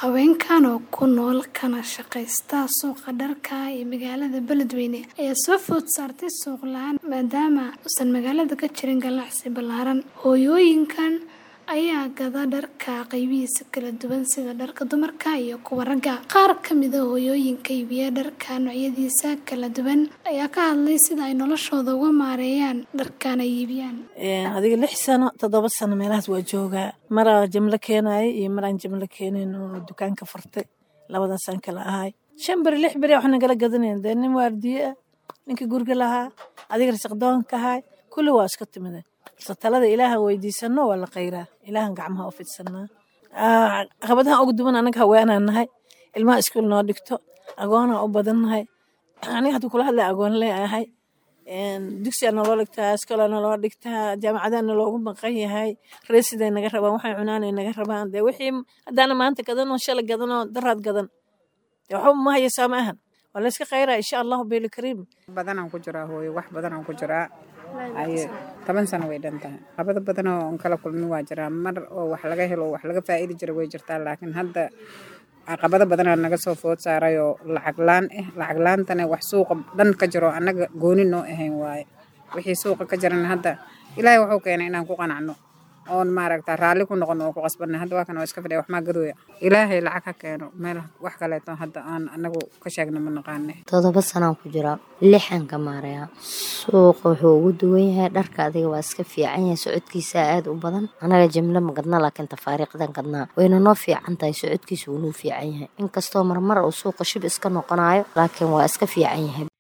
Haweenkan oo ku nool kana shaqaysta suuqa dharka ee magaalada Beledweyne ayaa soo food saartay suuq la'aan maadaama uusan magaalada ka jirin ganacsi ballaaran. Hooyooyinkan ayaa gada dharka qaybihiisa kala duwan sida dharka dumarka iyo kuwa ragga. Qaar ka mid ah hooyooyinka iibiya dharka noocyadiisa kala duwan ayaa ka hadlay sida ay noloshooda uga maareeyaan dharkan ay iibiyaan. adiga lix sano toddoba sano meelahaas waa joogaa maraa jimlo keenaaya iyo maraan jimlo keenayn oo dukaanka furtay labadaasaan kala ahay shan beri lix beri wax nagala gadanayn dee nin waardiye ah ninkii guriga lahaa adiga risaqdoonka ahay kulli waa iska timida balse talada ilaaha weydiisano waa la qayraa ilaahan gacmaha u fidsanaa caqabadaha ugu duwan anaga haweenaan nahay ilmaha iskuul noo dhigto agoonaa u badan nahay aniga hadda kula hadlay agoon lee ahay dugsiyaa naloo dhigtaa iskoolaa naloo dhigtaa jaamacadaa naloogu maqan yahay reesiday naga rabaan waxay cunaanay naga rabaan dee wixii haddaana maanta gadanoo shalay gadanoo daraad gadan dee waxba ma haysaa ma ahan waa la iska khayraa insha allahu beeli kariim badanaan ku jiraa hooyo wax badanaan ku jiraa aye toban sano way dhan tahay qabada badan oo on kala kulmin waa jiraa mar oo wax laga helo wax laga faa'idi jira way jirtaa laakiin hadda caqabado badanaa naga soo food saaray oo lacag laan ah lacag laantana wax suuqa dhan ka jiro annaga gooni noo ahayn waaye wixii suuqa ka jirana hadda ilaahay wuxuu keenay inaan ku qanacno oon maaragta raalli ku noqono oo ku qasbanna hadda waa kan oo iska fadhiya wax maa gadooya ilaahay lacag ha keeno meel wax kaleeto hadda aan anagu ka sheegna ma naqaane toddoba sanaan ku jiraa lixan ka maarayaa suuqa wuxuu ugu duwan yahay dharka adiga waa iska fiican yahay socodkiisa aad u badan anaga jimlo ma gadna laakiin tafaariiqdan gadnaa wayna noo fiican tahay socodkiisa wuu noo fiican yahay inkastoo marmar uu suuqa shib iska noqonayo laakiin waa iska fiican yahay